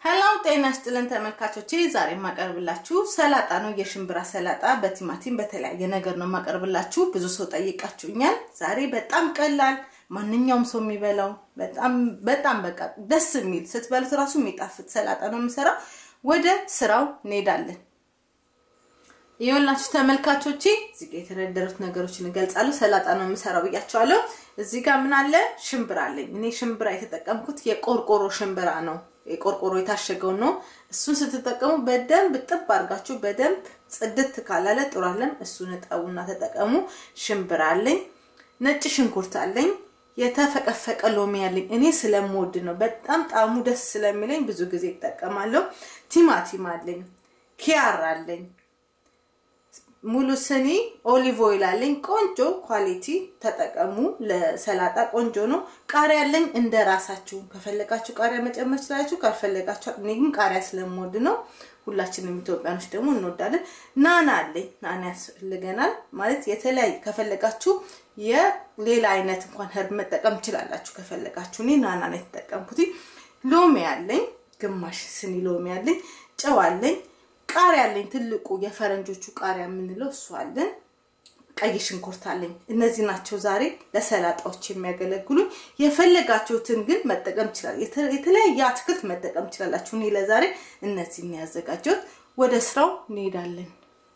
ሄሎ ጤና ይስጥልን ተመልካቾቼ፣ ዛሬ የማቀርብላችሁ ሰላጣ ነው። የሽምብራ ሰላጣ በቲማቲም በተለያየ ነገር ነው የማቀርብላችሁ። ብዙ ሰው ጠይቃችሁኛል። ዛሬ በጣም ቀላል ማንኛውም ሰው የሚበላው በጣም በጣም በቃ ደስ የሚል ስትበሉት እራሱ የሚጣፍጥ ሰላጣ ነው የምሰራው። ወደ ስራው እንሄዳለን። ይኸውላችሁ ተመልካቾቼ እዚህ ጋር የተደረደሩት ነገሮችን እገልጻለሁ። ሰላጣ ነው የምሰራው ብያቸዋለሁ። እዚህ ጋር ምን አለ? ሽምብራ አለኝ። እኔ ሽምብራ የተጠቀምኩት የቆርቆሮ ሽምብራ ነው። የቆርቆሮ የታሸገውን ነው። እሱን ስትጠቀሙ በደንብ ጥብ አድርጋችሁ በደንብ ጽድት ካላለ ጥሩ አለም። እሱን እጠቡና ተጠቀሙ። ሽምብራ አለኝ። ነጭ ሽንኩርት አለኝ። የተፈቀፈቀ ሎሚ አለኝ። እኔ ስለምወድ ነው። በጣም ጣዕሙ ደስ ስለሚለኝ ብዙ ጊዜ ይጠቀማለሁ። ቲማቲም አለኝ። ኪያር አለኝ። ሙሉ ስኒ ኦሊቭ ኦይል አለኝ። ቆንጆ ኳሊቲ ተጠቀሙ። ለሰላጣ ቆንጆ ነው። ቃሪያ አለኝ። እንደ ራሳችሁ ከፈለጋችሁ ቃሪያ መጨመር ትችላላችሁ፣ ካልፈለጋችሁ እኔ ግን ቃሪያ ስለምወድ ነው። ሁላችንም ኢትዮጵያኖች ደግሞ እንወዳለን። ናና አለኝ። ናና ያስፈልገናል ማለት የተለያየ ከፈለጋችሁ የሌላ አይነት እንኳን ህርብ መጠቀም ትችላላችሁ ከፈለጋችሁ። እኔ ናና ነው የተጠቀምኩት። ሎሚ አለኝ። ግማሽ ስኒ ሎሚ አለኝ። ጨው አለኝ። ቃሪያ አለኝ። ትልቁ የፈረንጆቹ ቃሪያ የምንለው እሱ አለን። ቀይ ሽንኩርት አለኝ። እነዚህ ናቸው ዛሬ ለሰላጣዎች የሚያገለግሉኝ። የፈለጋችሁትን ግን መጠቀም ይችላል። የተለያየ አትክልት መጠቀም ትችላላችሁ። እኔ ለዛሬ እነዚህ ያዘጋጀሁት። ወደ ስራው እንሄዳለን።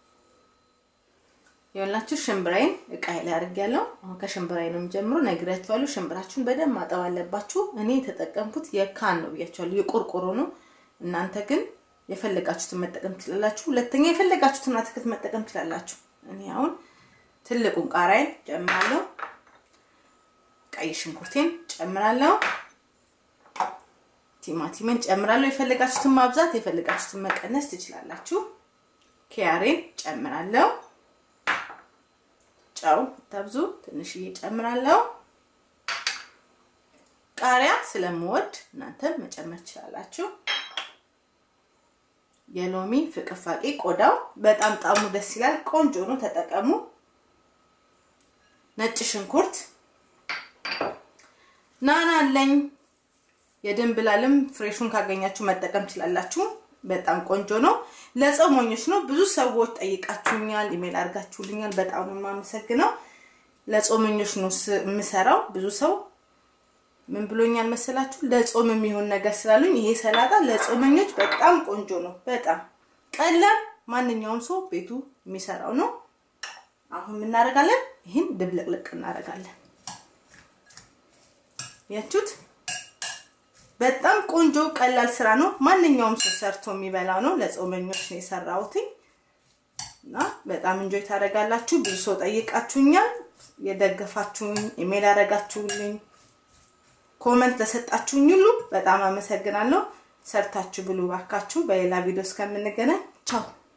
የሆናችሁ ሽምብራይን እቃይ ላይ አድርጌያለሁ። አሁን ከሽምብራይ ነው የምጀምረው። ነግሬያችኋለሁ። ሽምብራችሁን በደንብ ማጠብ አለባችሁ። እኔ የተጠቀምኩት የካን ነው ብያችኋለሁ። የቆርቆሮ ነው። እናንተ ግን የፈለጋችሁትን መጠቀም ትችላላችሁ። ሁለተኛ የፈለጋችሁትን አትክልት መጠቀም ትችላላችሁ። እኔ አሁን ትልቁን ቃሪያን ጨምራለሁ። ቀይ ሽንኩርቴን ጨምራለሁ። ቲማቲምን ጨምራለሁ። የፈለጋችሁትን ማብዛት የፈለጋችሁትን መቀነስ ትችላላችሁ። ኪያሬን ጨምራለሁ። ጨው ተብዙ ትንሽዬ ጨምራለሁ። ቃሪያ ስለምወድ እናንተም መጨመር ትችላላችሁ። የሎሚ ፍቅፋቄ ቆዳው በጣም ጣሙ ደስ ይላል። ቆንጆ ነው፣ ተጠቀሙ። ነጭ ሽንኩርት ናና አለኝ። የድንብላልም ፍሬሹን ካገኛችሁ መጠቀም ትችላላችሁ። በጣም ቆንጆ ነው። ለጾመኞች ነው። ብዙ ሰዎች ጠይቃችሁኛል፣ ኢሜል አድርጋችሁልኛል። በጣም ነው የማመሰግነው። ለጾመኞች ነው የምሰራው። ብዙ ሰው ምን ብሎኛል መሰላችሁ? ለጾም የሚሆን ነገር ስላሉኝ ይሄ ሰላጣ ለጾመኞች በጣም ቆንጆ ነው። በጣም ቀላል፣ ማንኛውም ሰው ቤቱ የሚሰራው ነው። አሁን የምናደርጋለን፣ ይህን ድብልቅልቅ እናደርጋለን። ያችሁት በጣም ቆንጆ ቀላል ስራ ነው። ማንኛውም ሰው ሰርቶ የሚበላው ነው። ለጾመኞች ነው የሰራሁትኝ እና በጣም እንጆይ ታደርጋላችሁ። ብዙ ሰው ጠይቃችሁኛል። የደገፋችሁኝ፣ ኢሜል ያደረጋችሁልኝ ኮመንት ለሰጣችሁኝ ሁሉ በጣም አመሰግናለሁ። ሰርታችሁ ብሉ ባካችሁ። በሌላ ቪዲዮ እስከምንገናኝ ቻው።